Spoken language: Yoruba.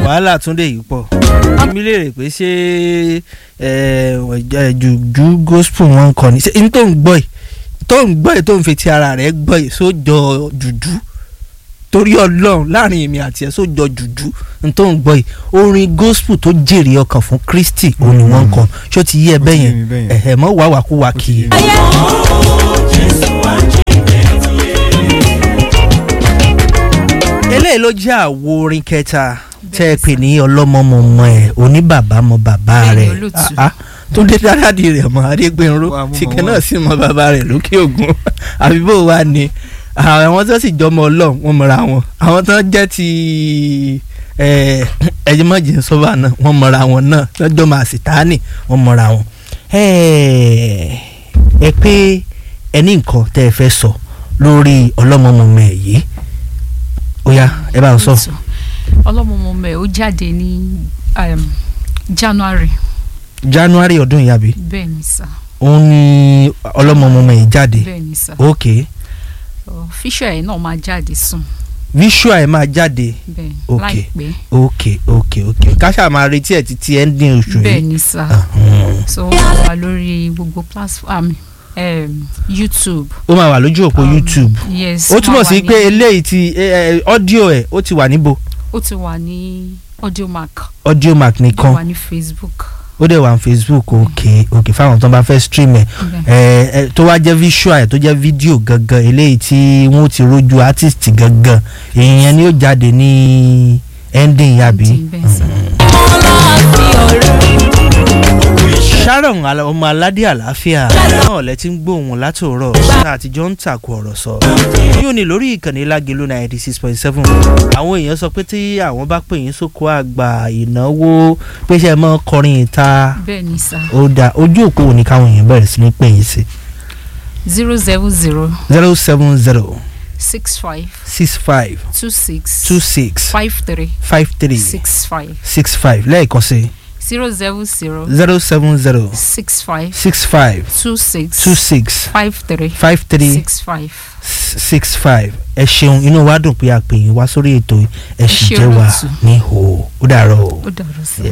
wàhálà túndé yìí pọ̀ èmi lè rè pé ṣé jùjú gospel wọn ń kọ ni ṣé n tó ń gbọ́ yìí tó ń gbọ́ yìí tó ń fetí ara rẹ̀ gbọ́ yìí sójọ jùjú torí ọlọ́run láàrin èmi àti ẹ̀ sójọ jùjú n tó ń gbọ́ yìí orin gospel tó jèrè ọkàn fún Kristi òun ni wọ́n ń kọ ṣó ti yí ẹ bẹ́ẹ̀ yẹn ẹ̀hẹ̀ mọ́ wàá wà kú wà kì í. eléyìí ló jẹ́ àwo orin kẹta tẹ́ ẹ pè ní ọlọ́mọmọmọ ẹ̀ oníbàbá mọ bàbá rẹ̀ tó dé dáradì rẹ̀ mọ́ adégbénró tìkẹ́ náà sì mọ bàbá rẹ̀ lókè ògùn àbí bó wà ní àwọn tó sì jọmọ ọlọ́run wọn mọ̀ra wọn àwọn tó jẹ́ ti ẹ̀jẹ̀ mọ̀jẹ̀ sọ́ba náà wọ́n mọ̀ra wọn náà lọ́jọ́ máa sì tání wọ́n mọ̀ra wọn. ẹ pé ẹni nǹkan tẹ́ ẹ fẹ́ sọ lórí ọlọ́mọmọmọ ẹ̀ yìí ó yá ẹ bá ń sọ. ọlọ́mọmọmọ ẹ̀ ó jáde ní January. January ọdún yìí àbí. bẹ́ẹ̀ ni sà. òun ni ọlọ́mọmọmọ ẹ̀ jáde. bẹ́ẹ̀ ni sà. ok. fíṣọ̀ ẹ̀ náà máa jáde sùn. visual ẹ̀ máa jáde. bẹ́ẹ̀ ok láìpẹ́. ok ok ok káṣá máa retí ẹ̀ títí ending oṣù yìí. bẹ́ẹ̀ ni sà. Ahun. so ó máa wà lórí gbogbo platform um, YouTube. ó máa wà lójú òpó Um, YouTube. yes ó túmọ̀ máa sí wà ní- pé eléyìí ti ọ́díò ẹ̀ ó ti wà níbo ó ti wà ní audiomack audio mark ó nìkan wà ní Facebook. ó dẹ̀ wà ní Facebook ok ok fáwọn tó bá fẹ́ stream ẹ̀ Bẹ́ẹ̀. ẹ ẹ tó wá jẹ́ visual ẹ̀ tó jẹ́ fídíò gangan eléyìí tí wọ́n ti rojú artist gangan èèyàn ni ó jáde ní ending yàbí. Ending, bẹ́ẹ̀ sà. Sharon ala- ọmọ aládé àlàáfíà náà lẹ ti ń gbóhùn látòrọ náà àtijọ́ ń tàkù ọ̀rọ̀ sọ yóò ní lórí ìkànnì lágẹ̀lú ninety six point seven àwọn èèyàn sọ pé tí àwọn bá pè yín sóko àgbà ìnáwó pé ṣe mọ́ kọrin ìta bẹ́ẹ̀ ni sà. ó dá ojú òpó òní káwọn èèyàn bẹ̀rẹ̀ sí ní pè yín sí zero seven zero zero seven zero six five six five two six two six five three five three six five six five lẹ́ẹ̀kan sí zero seven zero zero seven zero six five six five two six two six five three five three six five. six five ẹ ṣeun inú wa dùn pé a pè yín wá sórí ètò ẹ sì ṣé jẹ́ wa olóòtú. ní hò ó dàárọ̀ o. ó dàrú sí i.